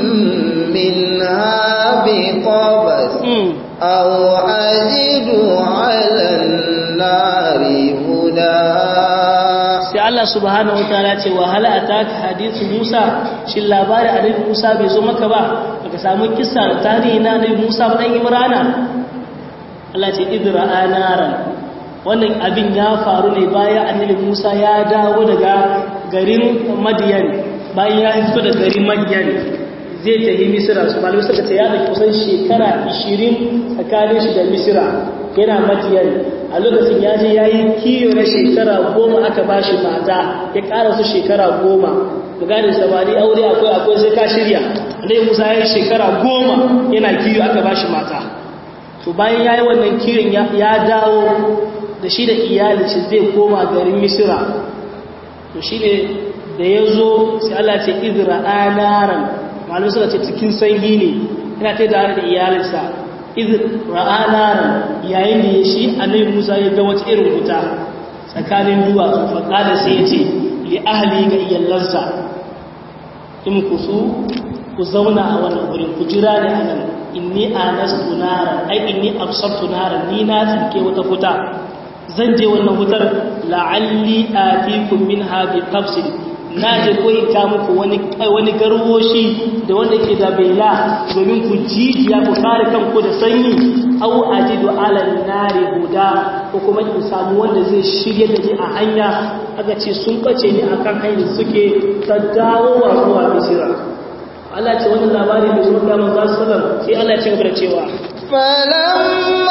منها بقبس أو أجد على النار هدى sai Allah subhanahu wataala ce wa hal ataka hadithu Musa shin labarin annabi Musa bai zo maka ba baka samu kissa da tarihi na annabi Musa ba dan Imrana Allah ce idra anaran wannan abin ya faru ne bayan annabi Musa ya dawo daga garin Madiyan bayan ya fito da garin Madiyan zai tafi Misira su malamai suka ce ya da kusan shekara 20 tsakanin shi da Misira yana Madiyan a lokacin ya je ya yi kiyo na shekara goma aka ba shi mata ya ƙara su shekara goma da gane samari aure akwai akwai sai ka shirya alai musa ya yi shekara goma yana kiyo aka ba shi mata to bayan ya yi wannan kiyon ya dawo da shi da iyali shi zai koma garin misira to shi ne da ya zo sai allah ce izra anaran malamai suka ce cikin sanyi ne yana ta da da iyalinsa iz ra'anaran yayin da ya shi annabi Musa ya ga wata irin wuta tsakanin duwatsu fa kada sai ya ce li ahli ga iyallansa in ku su ku zauna a wannan wurin ku jira ne a nan inni anastu naran ai inni absartu naran ni na tsinke wata wuta zan je wannan wutar la'alli atikum minha bi qabsin na je koyi ka muku wani wani garwoshi da wanda ke da baila domin ku jijiya ku kare kanku da sanyi aw ajidu ala nari huda ko kuma in samu wanda zai shirye da ni a hanya aka ce sun bace ni akan hanyar suke ta dawowa zuwa misira Allah ce wannan labari bai zo ga manzo sallam sai Allah ya ci gaba da cewa falamma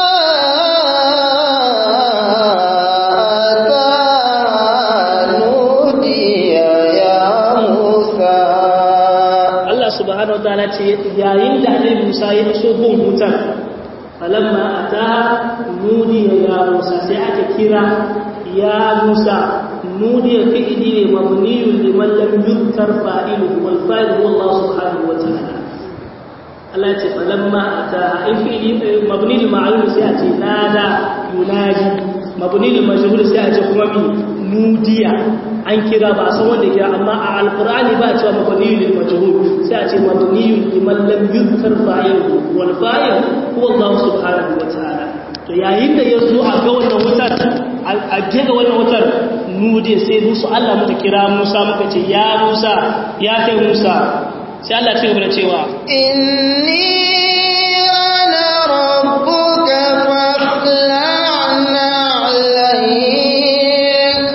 nudiya ya Musa Allah subhanahu wataala ce yayin da Annabi Musa ya iso gun hutar falamma ataha nudiya ya Musa sai aka kira ya Musa nudiya fi'li ne mabniyun liman lam yuzkar fa'iluhu wal fa'il huwa Allah subhanahu wataala Allah ce falamma ataha in fi'li mabni lil ma'lum sai a ce nada yunadi mabni lil majhul sai a ce kuma mi nudiya an kira ba a san wanda kira amma a alqur'ani ba a cewa mabni lil majhul sai a ce mabni liman lam yuzkar fa'iluhu wal fa'il huwa Allah subhanahu wataala to yayin da ya zo a ga wannan wutar a ga wannan wutar nude sai musu Allah muka kira Musa muka ce ya Musa ya kai Musa sai Allah ce gaba da cewa inni ana rabbuka fakhla'na alayk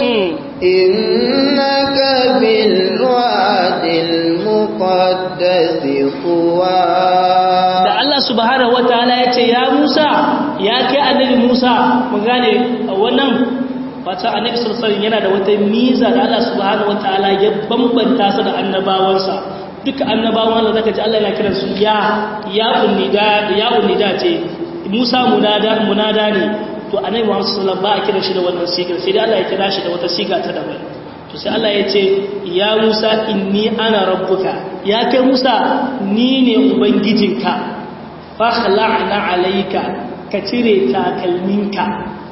innaka bil wadil muqaddas tuwa da Allah subhanahu wataala ya ce ya Musa ya kai annabi Musa mu gane wannan wata annabi sallallahu alaihi yana da wata miza da Allah subhanahu wataala ya bambanta sa da annabawansa duka annabawan Allah zaka ji Allah yana kiran su ya ya unnida ya unnida ce Musa munada munada ne to annabi Muhammad sallallahu alaihi wasallam ba a kira shi da wannan sigar sai dai Allah ya kira shi da wata siga ta daban to sai Allah ya ce ya Musa inni ana rabbuka ya kai Musa ni ne ubangijinka fa khla'na alayka ka cire takalminka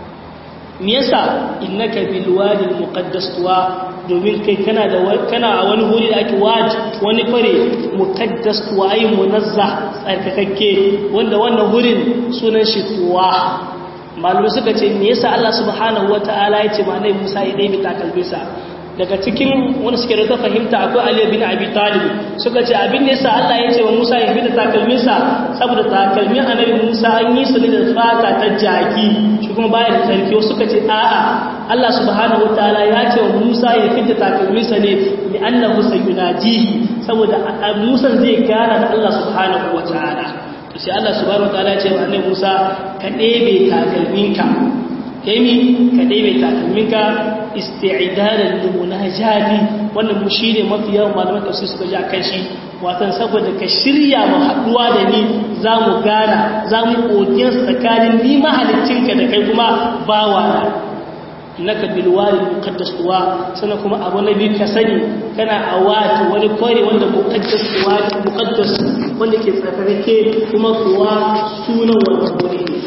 me yasa innaka bil wadi al muqaddas tuwa domin kai kana da kana a wani wuri da ake waji wani fare muqaddas tuwa ai munazza tsarkakakke wanda wannan wurin sunan shi tuwa malume suka ce me yasa Allah subhanahu wataala ya ce ma nai Musa ya dai takalbisa daga cikin wani suke da fahimta akwai Ali bin Abi Talib suka ce abin da yasa Allah ya ce wa Musa ya bi da takalminsa saboda takalmin annabi Musa an yi su ne da fata ta jaki shi kuma baya da sarki wasu suka ce a'a Allah subhanahu wataala ya ce wa Musa ya fita takalminsa ne li annahu sayunajihi saboda Musa zai gana da Allah subhanahu wataala to sai Allah subhanahu wataala ya ce wa annabi Musa ka ɗebe takalminka kaimi ka ɗebe takalminka isti'dadan limunajati wannan mu shine mafi yawan malaman tafsir suka ji akan shi watan saboda ka shirya mu haduwa da ni zamu gana zamu kokin tsakanin ni mahaliccinka da kai kuma bawa na innaka bil wadi muqaddas tuwa sannan kuma abu na biyu ka sani kana awati wani kore wanda muqaddas tuwa muqaddas wanda ke tsarkake kuma kuwa sunan wannan guri ne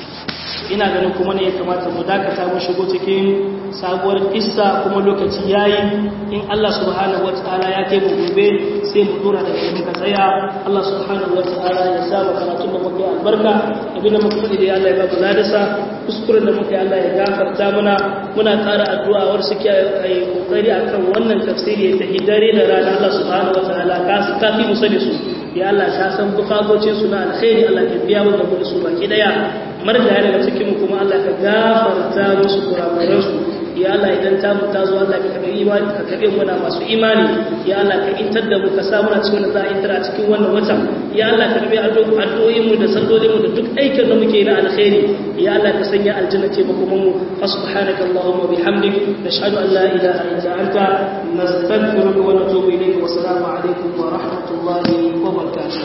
ina ganin kuma ne ya kamata mu dakata mu shigo cikin sabuwar kissa kuma lokaci yayi in Allah subhanahu wataala ya kai mu gobe sai mu dora daga inda muka tsaya Allah subhanahu wataala ya sa mu karatun da muke albarka abin da muka faɗi da Allah ya ba mu ladasa kuskuren da muke Allah ya gafarta mana muna ƙara addu'a war suke yi kokari akan wannan tafsiri ta hidare da rana Allah subhanahu wataala ka ka fi mu sani su ya Allah ka san bukatocin su na alkhairi Allah ka biya mu da su baki daya marjaya daga cikin kuma Allah ka gafarta musu kurakuransu ya Allah idan ta mu ta zo Allah ka karbi imani ka karbi mu na masu imani ya Allah ka intar da mu ka sa muna cikin da za a intar a cikin wannan wata ya Allah ka karbi addu'o'in mu da sallolin mu da duk aikin da muke na alkhairi ya Allah ka sanya aljanna ce ba kuma mu subhanaka allahumma bihamdik nashhadu an la ilaha illa anta nastaghfiruka wa natubu ilayka wa assalamu alaikum wa rahmatullahi wa barakatuh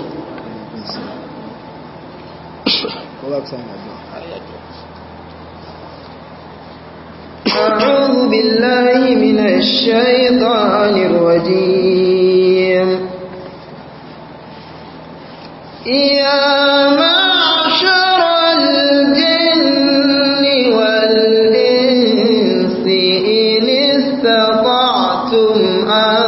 أعوذ بالله من الشيطان الرجيم يا معشر الجن والإنس إن استطعتم أن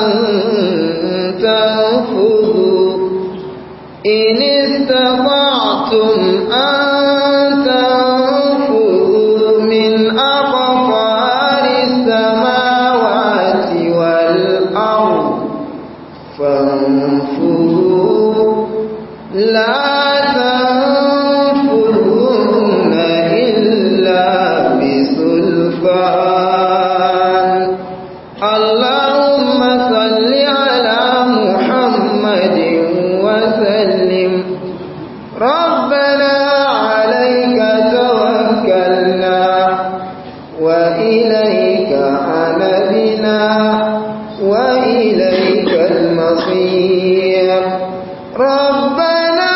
تنفذوا إن استطعتم أن تنفذوا من أقطار السماوات والأرض فانفذوا لا تنفذون إلا بسلطان اللهم صل على محمد بصير ربنا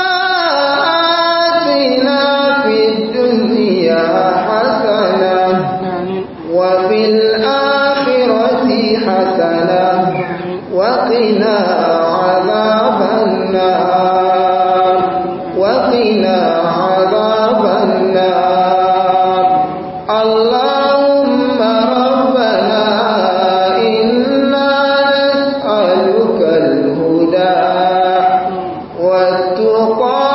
آتنا في الدنيا حسنة وفي الآخرة حسنة وقنا عذاب النار وقنا عذاب النار اللهم ربنا إنا نسألك الهدى والتقى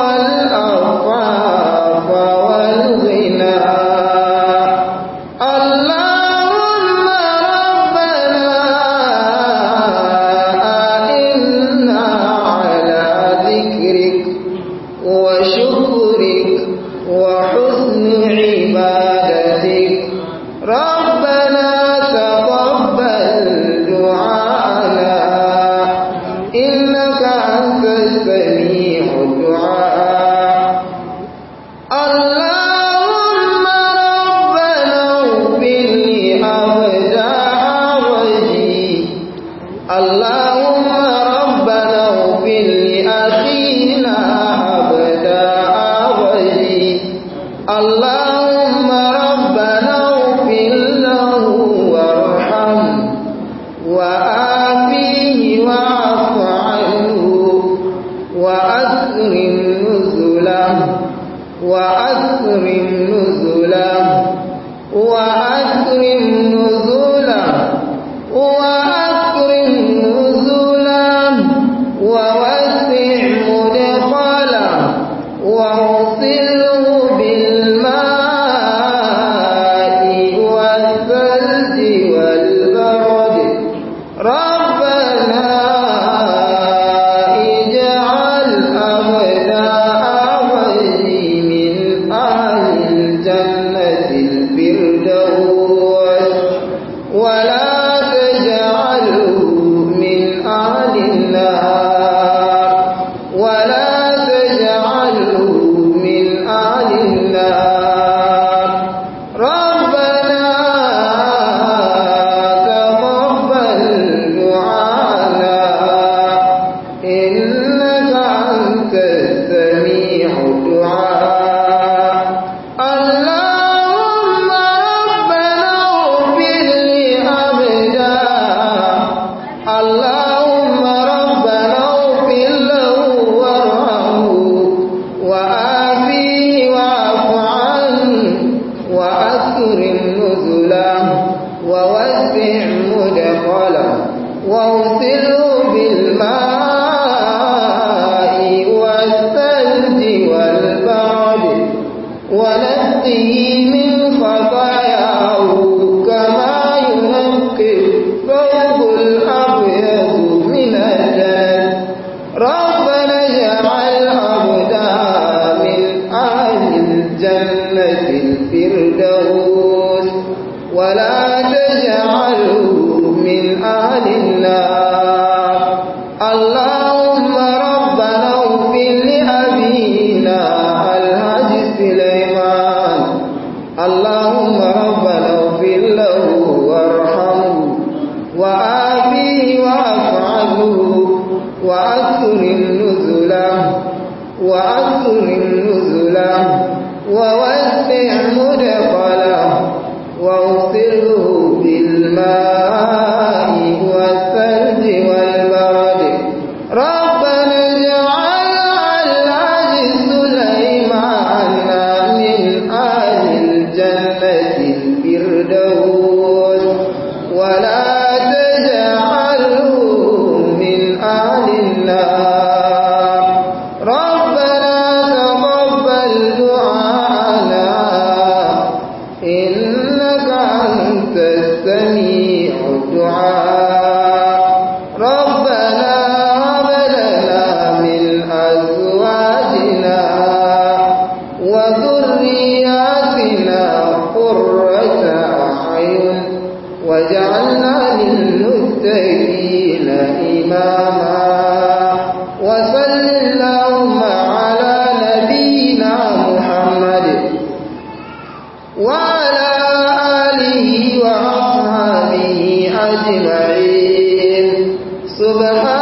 والعفاف والغنى اللهم ربنا إنا على ذكرك وشكرك وحسن عبادتك ربنا تقبل دعانا إنك أنت السميع الدعاء اللهم ربنا اغفر لي أبداع وجهي اللهم ربنا اغفر لأخينا أبداع وجهي اللهم ربنا اغفر له وارحمه وآفيه واعف عنه وأكرم نزله وأكرم نزله وأكرم نزله وأكرم نزله ووسع مدخله واغسله بالماء والثلج والبرد ربنا اجعل أبناء وجهي من أهل الجنة الفردوس ولا تجعله من أهل النار ولا تجعله من أهل النار ربنا تقبل دعانا إنك أنت السميع الدعاء اللهم ربنا اغفر لي أبدا اللهم ربنا اغفر له وارحمه وآفيه واعف عنه وأكرم نزله ووسع مدخله واغسله بالماء والثلج والبرد ونقه من خطاياه كما ينقي الثوب الأبيض من الدنس ربنا اجعل عبدا من أهل الجنة الفردوس ولا تجعله من أهل النار اللهم ربنا اغفر لأبينا الحاج سليمان اللهم ربنا اغفر له وارحمه وآبيه واعف عنه وأكرم نزله وأكرم نزله ووسع مدخله واغسله بالماء والثلج والبرد ربنا اجعل الحاج سليمان من أهل الجنة الفردوس ولا تجعله من أهل النار ربنا تقبل دعانا إنك أنت السميع الدعاء ربنا هب لنا من أزواجنا وذرياتنا قرة أعين وجعلنا للمتقين إماما وصل اللهم على نبينا محمد وعلى آله وأصحابه أجمعين سبحان